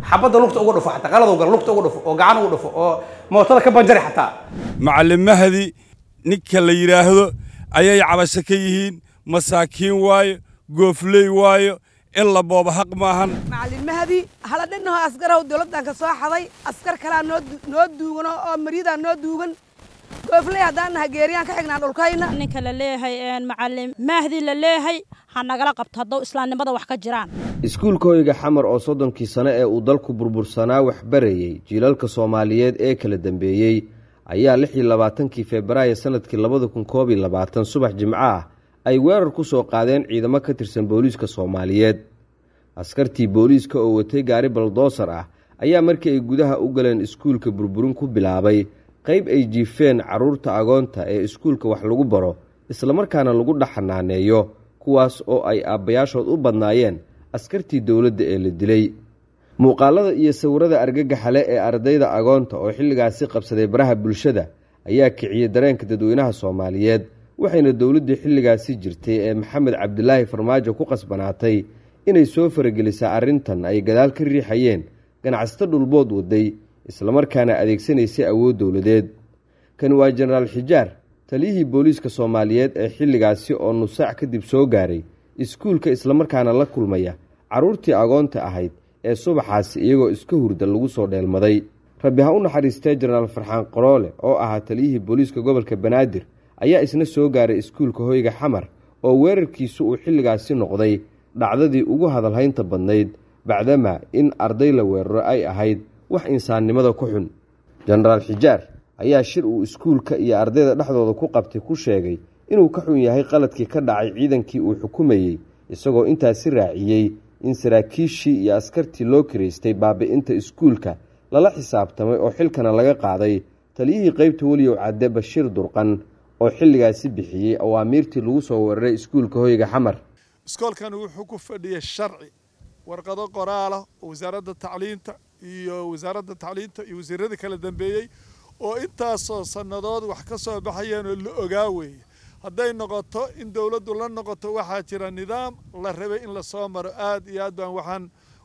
xabadda lugta uga dhufo xataa qalad gal lugta uga dhufo oo gacan uga dhufo oo mootada ka banjari xataa macallin mahdi ninka la yidhaahdo ayay cabasho ka yihiin masaakiin waayo goofley waayo in la booba xaq maahan macallin mahdi hala dhinnaho askaraw dowladdan ka soo xaday askar kalaa noo noo duugan oo maryadaa noo duugan goofley haddaan nahay geeriyaan ka xignaa dhulkayna ninka la leeyahay macallin mahdi la leeyahay ha nagala qabto haddou islaamnimada wax ka jiraan iskuulka hoyga xamar oo soddonkii sano ee uu dalku burbursanaa wax barayey jiilalka soomaaliyeed ee kala dambeeyey ayaa lix iyo labaatankii febraayo sanadkii labada kun koob iyo labaatan subax jimco ah ay weerar ku soo qaadeen ciidamo ka tirsan booliiska soomaaliyeed askartii booliiska oo watay gaari baldoosar ah ayaa markii ay gudaha u galeen iskuulka burburin ku bilaabay qayb ay jiifeen carruurta agoonta ee iskuulka wax lagu baro islamarkaana lagu dhex xanaaneeyo kuwaas oo ay aabbayaashood u badnaayeen askartii dowladda ee la dilay muuqaalada iyo sawirada argagaxale ee ardayda agoonta oo xilligaasi qabsaday baraha bulshada ayaa kiciyey dareenka dadweynaha soomaaliyeed waxayna dowladdii xilligaasi jirtay ee maxamed cabdilaahi farmaajo ku qasbanaatay inay soo faragelisaa arrintan ay gadaal ka riixayeen ganacsato dhulbood waday islamarkaana adeegsanaysay awood dowladeed kan waa jenaraal xijaar taliyihii booliiska soomaaliyeed ee xilligaasi oo nusaac kadib soo gaaray iskuulka islamarkaana la kulmaya carruurtii agoonta ahayd ee subaxaasi iyagoo iska hurda lagu soo dheelmaday rabbi ha u naxariistee jenaraal farxaan qoroole oo ahaa taliyihii booliiska gobolka banaadir ayaa isna soo gaaray iskuulka hoyga xamar oo weerarkiisu uu xilligaasi noqday dhacdadii ugu hadalhaynta badnayd bacdamaa in arday la weeraro ay ahayd wax insaannimada ku xun jenaraal xijaar ayaa shir uu iskuulka iyo ardayda dhexdooda ku qabtay ku sheegay inuu ka xun yahay qaladkii ka dhacay ciidankii uu xukumayey isagoo intaasi raaciyey in saraakiishii iyo askartii loo kiraystay baabi'inta iskuulka lala xisaabtamay oo xilkana laga qaaday taliyihii qeybta weliyow cadde bashiir durqan oo xilligaasi bixiyey awaamiirtii lagu soo weeraray iskuulka hoyga xamar iskoolkani wuxuu ku fadhiyay sharci warqado qoraalah oo wasaaradda tacliinta iyo wasaaradda tacliinta iyo wasiiradii kala dambeeyey oo intaasoo sannadood wax ka soo baxayeen oo la ogaa weeye hadday noqoto in dowladdu la noqoto waxaa jira nidaam la rabay in lasoo maro aad iyo aad baan waxaan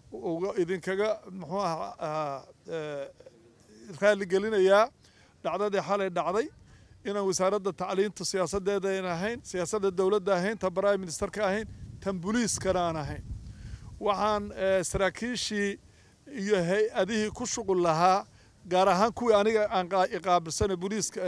idinkaga muxuu aha raaligelinayaa dhacdadii xalay dhacday inaan wasaaradda tacliinta siyaasaddeeda aan ahayn siyaasadda dowladda ahayn tan prime ministerka ahayn tan boliiskana aan ahayn waxaan saraakiishii iyo hay-adihii ku shuqul lahaa gaar ahaan kuwii aniga aan iqaabilsana boliiska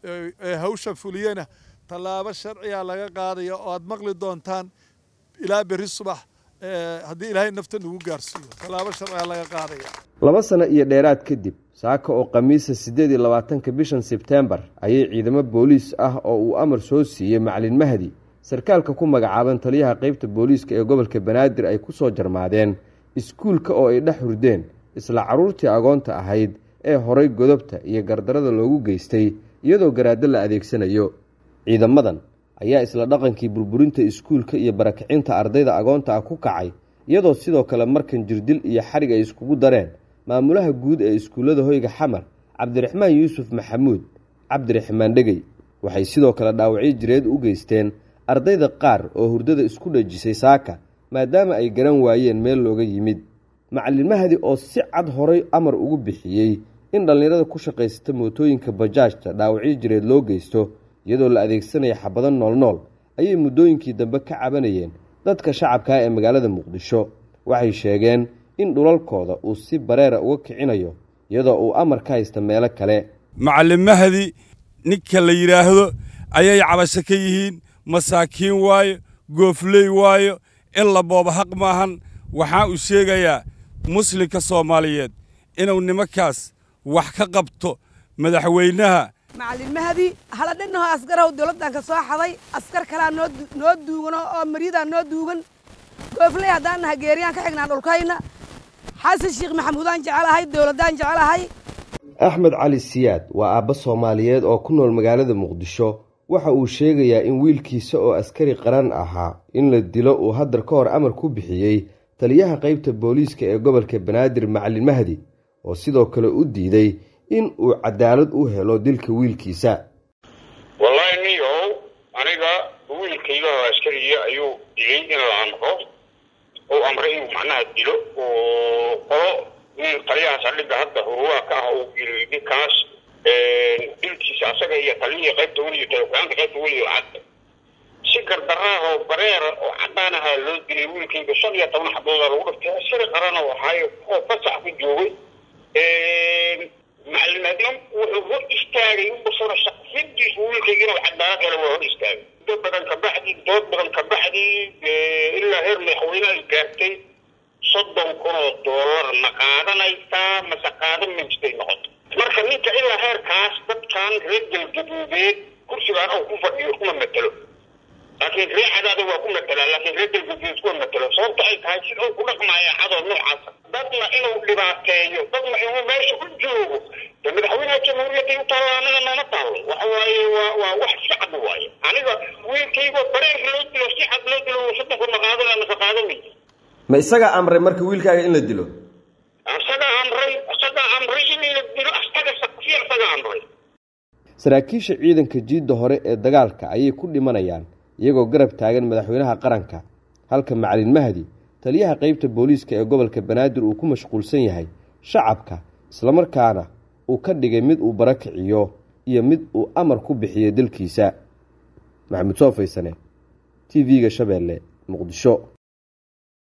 ee hawsha fuliyena tallaabo sharciga laga qaadaya oo aad maqli doontaan ilaa berri subax haddii ilaahay nafta nagu gaarsiiyo tallaabo sharciga laga qaadaya laba sano iyo dheeraad kadib saaka oo khamiisa siddeed iyo labaatanka bishan sebtembar ayay ciidamo booliis ah oo uu amar soo siiyey macalin mahdi sarkaalka ku magacaaban taliyaha qeybta booliiska ee gobolka banaadir ay ku soo jarmaadeen iskuulka oo ay dhex hurdeen isla carruurtii agoonta ahayd ee horay godobta iyo gardarada loogu geystay iyadoo garaaddo la adeegsanayo ciidamadan ayaa isla dhaqankii burburinta iskuulka iyo barakicinta ardayda agoonta ah ku kacay iyadoo sidoo kale markan jirdil iyo xarig ay iskugu dareen maamulaha guud ee iskuullada hoyga xamar cabdiraxmaan yuusuf maxamuud cabdiraxmaan dhegey waxay sidoo kale dhaawacyo jireed u geysteen ardayda qaar oo hurdada isku dhejisay saaka maadaama ay garan waayeen meel looga yimid macallin mahdi oo si cad horay amar ugu bixiyey in dhallinyarada ku shaqaysata mootooyinka bajaajta dhaawacyo jireed loo geysto iyadoo la adeegsanaya xabado noolnool ayay muddooyinkii dambe ka cabanayeen dadka shacabkaa ee magaalada muqdisho waxay sheegeen in dhulalkooda uu si bareera uga kicinayo iyadoo uu amar ka haysta meelo kale macallin mahdi ninka la yidhaahdo ayay cabasho ka yihiin masaakiin waayo goofley waayo in la booba xaq maahan waxaa uu sheegayaa muslimka soomaaliyeed inuu nimankaas wax ka qabto madaxweynaha macallin mahdi hala dhinnaho askaraw dowladdan ka soo xaday askar kalaa noo noo duugan oo maryadaa noo duugan goofley haddaan nahay geeriyaan ka xignaa dhulkayna xasan sheekh maxamuudaan jecelahay dowladdaan jecelahay axmed cali siyaad waa aabba soomaaliyeed oo ku nool magaalada muqdisho waxa uu sheegayaa in wiilkiisa oo askari qaran ahaa in la dilo uu haddar ka hor amar ku bixiyey taliyaha qaybta booliiska ee gobolka banaadir macallin mahdi oo sidoo kale u diiday in uu cadaalad u helo dilka wiilkiisa wallaahi niyow aniga wiilkayga oo askariya ayuu digay in la amro uu amray inuu macnaha dilo oo qolo taliyaha saldhigga hadda hurwaa ka ah uu yiri ninkaas dilkiisa asaga iyo taliyihii qaybta weliyo talefogaanka qaybta weliyo cadda si gardaraaha oo bareera oo cadaan ahaa loo dilay wiilkayga shan iyo toban xabooda lagu dhiftay askari qarana waxaayo oo fasax ku joogay macalimaadna wuxuu hor istaagay ubasana shaqsidiisu wiilkayga inuu cadaalad helo waa hor istaagay dood badan kabacdi dood badan kabacdi ilaa heer madaxweyne ay gaartay soddon kun oo doolar ma qaadanaysaa mase qaadan maystay noqoto marka ninka ilaa heerkaas dadkan reer galgaduudeed kursigaan oo ku fadhiyo kuma matelo laakiin ree cadaada waa ku matelaa laakiin reer galgaduud kuma matelo sababta ay tahay sida uu ku dhaqmaya cadoo noocaasa dadna inuu dhibaateeyo dadna inuu meesha ku joogo de madaxweynaha jamhuuriyadda u taalo anaga nooma taalo waxa waaye waa waa wax si cad waaye aniga wiilkaygo bareer loo dilo si cad loo dilo soddon kun ma qaadanaya mase qaadanay ma isagaa amray marka wiilkaaga in la dilo asagaa amray asagaa amray in la dilo asaga si asagaa amray saraakiisha ciidanka jiidda hore ee dagaalka ayay ku dhimanayaan iyagoo garab taagan madaxweynaha qaranka halka macalin mahdi taliyaha qeybta booliiska ee gobolka banaadir uu ku mashquulsan yahay shacabka islamarkaana uu ka dhigay mid uu barakiciyo iyo mid uu amar ku bixiyo dalkiisa maxamuud soo faysane t v-ga shabeelle muqdisho